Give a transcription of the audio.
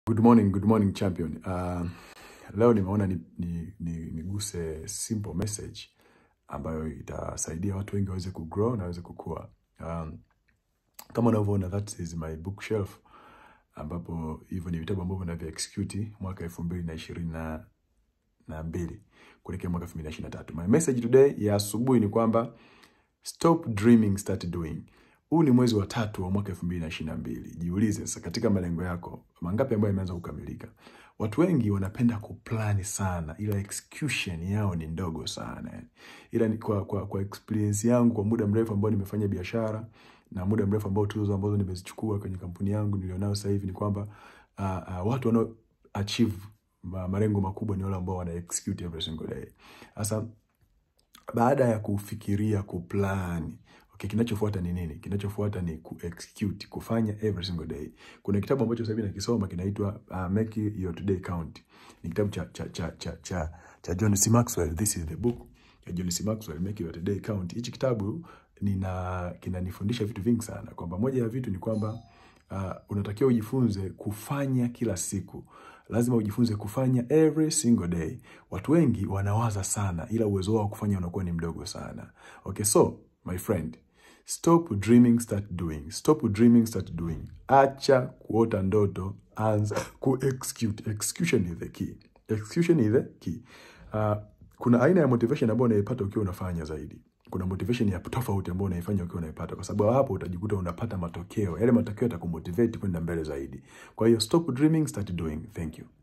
Good morning, good morning champion. Uh, leo nimeona ni, ni, ni, niguse simple message ambayo itasaidia watu wengi waweze kugrow na waweze kukua. Um, kama unavyoona that is my bookshelf ambapo hivyo ni vitabu ambavyo navyo execute mwaka elfu mbili na ishirini na na mbili kuelekea mwaka elfu mbili na ishirini na tatu. My message today ya asubuhi ni kwamba stop dreaming, start doing. Huu ni mwezi wa tatu wa mwaka elfu mbili na ishirini na mbili. Jiulize sasa, katika malengo yako mangapi ambayo yameanza kukamilika? Watu wengi wanapenda kuplani sana, ila execution yao ni ndogo sana yani. Ila ni kwa, kwa, kwa experience yangu kwa muda mrefu ambao nimefanya biashara na muda mrefu ambao tuzo ambazo nimezichukua kwenye kampuni yangu nilionayo sasa hivi ni kwamba uh, uh, watu wanao achieve ma- malengo makubwa ni wale ambao wana execute every single day. Sasa baada ya kufikiria kuplan okay, kinachofuata ni nini? Kinachofuata ni kuexecute, kufanya every single day. Kuna kitabu ambacho sasa hivi nakisoma kinaitwa uh, Make Your Today Count. Ni kitabu cha cha cha cha cha, cha John C. Maxwell. This is the book ya John C. Maxwell, Make Your Today Count. Hichi kitabu nina kinanifundisha vitu vingi sana, kwamba moja ya vitu ni kwamba uh, unatakiwa ujifunze kufanya kila siku lazima ujifunze kufanya every single day. Watu wengi wanawaza sana, ila uwezo wao wa kufanya unakuwa ni mdogo sana. Okay, so my friend, stop dreaming, start doing. Stop dreaming, start doing. Acha kuota ndoto, anza ku execute. Execution is the key. Execution is the key. Uh, kuna aina ya motivation ambayo unaipata ukiwa unafanya zaidi. Kuna motivation ya tofauti ambayo unaifanya ukiwa unaipata, kwa sababu hapo utajikuta unapata matokeo. Yale matokeo yatakumotivate kwenda mbele zaidi. Kwa hiyo stop dreaming, start doing. Thank you.